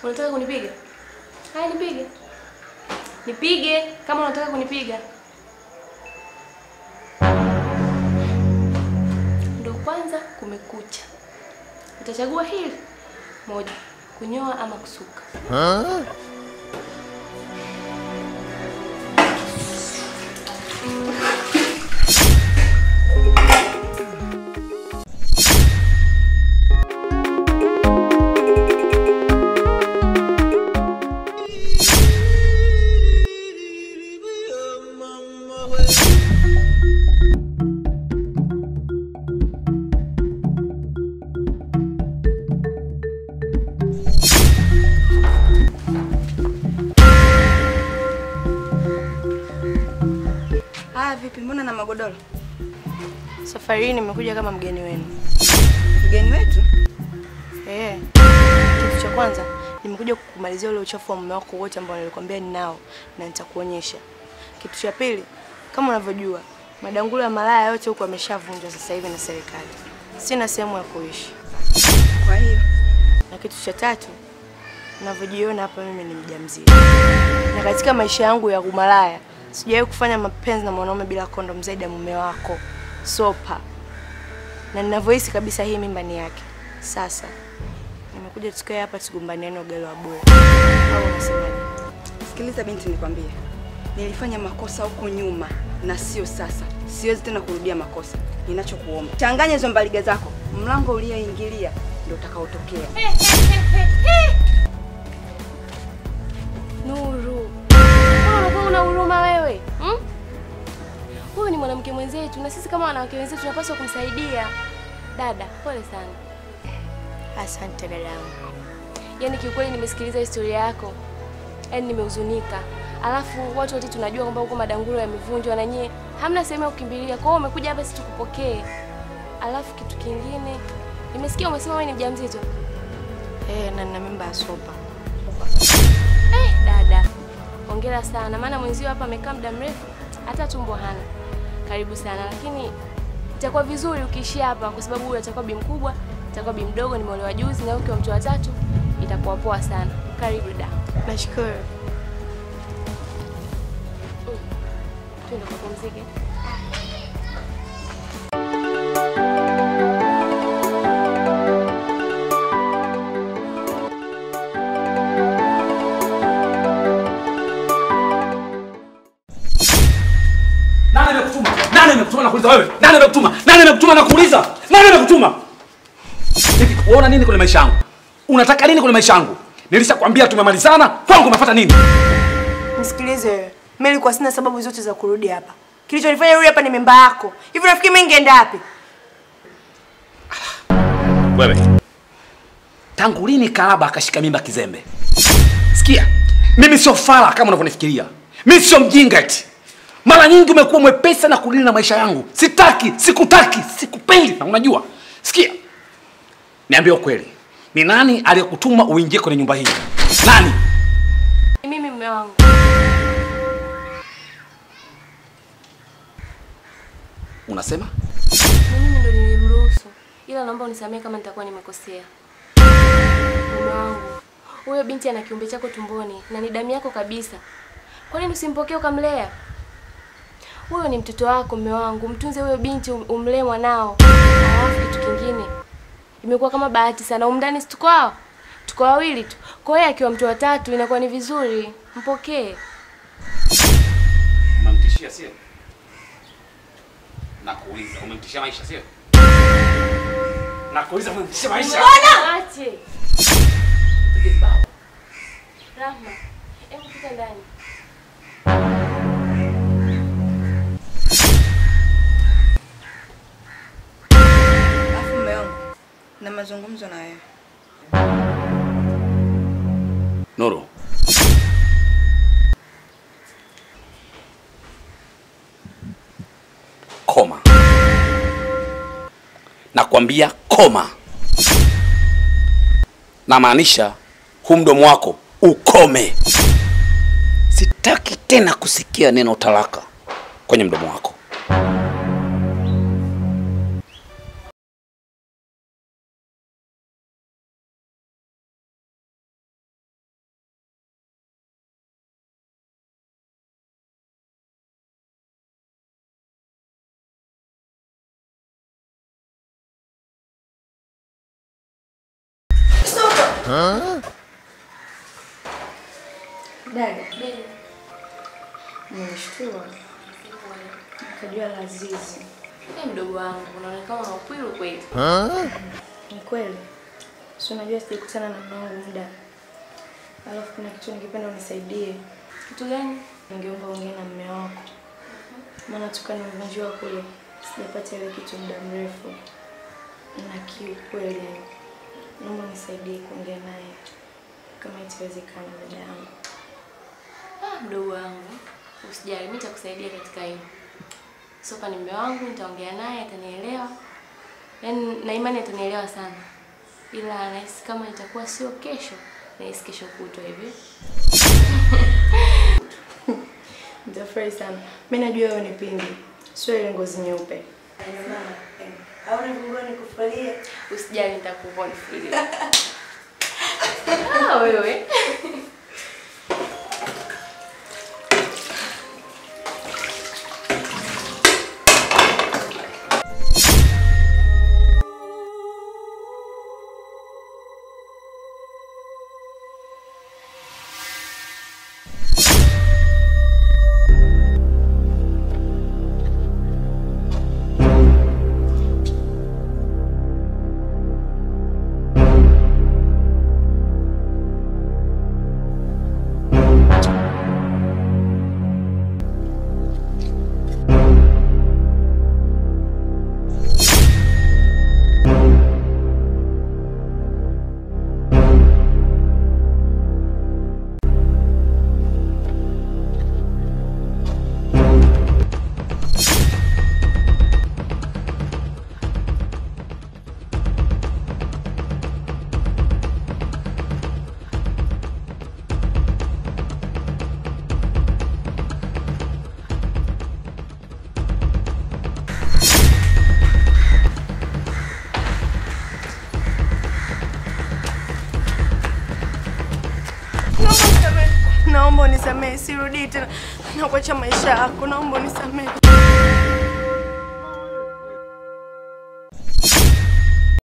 Unataka kunipiga? Haya, nipige. Nipige kama unataka kunipiga. Ndo kwanza kumekucha. Utachagua hili moja, kunyoa ama kusuka. Haya, vipi? Mbona na magodoro? Safari hii nimekuja kama mgeni wenu. Mgeni wetu? Eh. Kitu cha kwanza nimekuja kukumalizia ule uchafu wa mume wako wote ambao nilikwambia ninao na nitakuonyesha. Kitu cha pili, kama unavyojua, madangulo ya malaya yote huku yameshavunjwa sasa hivi na serikali. Sina sehemu ya kuishi. Kwa hiyo Na kitu cha tatu, unavyojiona hapa, mimi ni mjamzito, na katika maisha yangu ya umalaya sijawahi kufanya mapenzi na mwanaume bila kondom zaidi ya mume wako Sopa, na ninavyohisi kabisa hii mimba ni yake. Sasa nimekuja tukae hapa tugombaniane ugali wa bure, au unasemaje? sikiliza binti, nikwambie, nilifanya makosa huko nyuma na sio sasa. Siwezi tena kurudia makosa. Ninachokuomba, changanya hizo mbaliga zako, mlango ulioingilia ndio utakaotokea. Nuru, mbona unakuwa una huruma wewe hmm? Huyu ni mwanamke mwenzetu na sisi kama wanawake wenzetu tunapaswa kumsaidia. Dada, pole sana. Asante dadangu. Yaani kiukweli nimesikiliza historia yako, yaani nimehuzunika. Alafu watu wote tunajua kwamba huko madangulo yamevunjwa na nyie hamna sehemu ya kukimbilia, kwa hiyo umekuja hapa sisi tukupokee. Alafu kitu kingine, nimesikia umesema wewe ni mjamzito. Eh, na nina mimba ya Sopa. Eh, dada, hongera sana, maana mwenzio hapa amekaa muda mrefu hata tumbo hana. Karibu sana, lakini itakuwa vizuri ukiishia hapa, kwa sababu huyu atakuwa bi mkubwa, atakuwa bi mdogo, nimeolewa juzi, na ukiwa mtu wa tatu itakuwa poa sana. Karibu da. Nashukuru. Mm. Twende kupumzike. Nani amekutuma? Nani amekutuma nakuuliza wewe? Nani amekutuma? Nani amekutuma nakuuliza? Nani amekutuma? Hivi unaona nini kwenye maisha yangu? Unataka nini kwenye maisha yangu? Nilishakwambia tumemalizana, kwangu umefuata nini? Nisikilize wewe. Mimi nilikuwa sina sababu zote za kurudi hapa. Kilichonifanya rudi hapa ni mimba yako. Hivi nafikiri mimi ningeenda wapi? Wewe. Tangu lini Kalaba akashika mimba kizembe? Sikia, mimi sio fala kama unavyonifikiria. Mimi sio mjinga eti. Mara nyingi umekuwa mwepesi na kudili na maisha yangu. Sitaki, sikutaki, sikupendi na unajua. Sikia. Niambie ukweli. Ni nani aliyekutuma uingie kwenye nyumba hii? Nani? Mimi mume wangu. Unasema? Ni mimi ndo nilimruhusu. Ila naomba unisamehe kama nitakuwa nimekosea. Mume wangu. Huyo binti ana kiumbe chako tumboni na ni damu yako kabisa. Kwa nini usimpokee ukamlea? Huyo ni mtoto wako mume wangu. Mtunze huyo binti um- umlee mwanao. Alafu kitu kingine. Imekuwa kama bahati sana. Umndani si tuko hao? Tuko wawili tu. Kwa hiyo akiwa mtu wa tatu inakuwa ni vizuri. Mpokee. Umemtishia sio? Nakuuliza, umemtishia maisha sio? Nakuuliza, umemtishia maisha? Ache. Rahma, hebu pita ndani. Alafu mume wangu, na mazungumzo na wewe. Nuru. Koma. Nakwambia koma. Namaanisha huu mdomo wako ukome. Sitaki tena kusikia neno talaka kwenye mdomo wako. Dada, nimeshtua nikajua Lazizi. Hey, mdogo wangu unaonekana una ukwilu kweli. Ni kweli, si unajua sijakutana na mume wangu muda, alafu kuna kitu ningependa unisaidie. Kitu gani? Ningeomba ongea na mume wako, maana toka nimevunjiwa kule sijapata ile kitu muda mrefu, na kiu kweli. Naomba unisaidie kuongea naye kama itawezekana, dada yangu. Ah, mdogo wangu usijali, mimi nitakusaidia katika hilo. Sofa ni mume wangu, nitaongea naye atanielewa. Yaani na imani atanielewa sana. Ila nahisi kama itakuwa sio kesho, nahisi kesho kutwa hivi. Nitafurahi sana. Mimi najua wewe ni pindi, sio ile ngozi nyeupe. Hauna vungua nikufualie. Usijali nitakupa nifili. Ah, wewe. Naomba unisamehe, sirudii tena na kuacha maisha yako. Naomba unisamehe.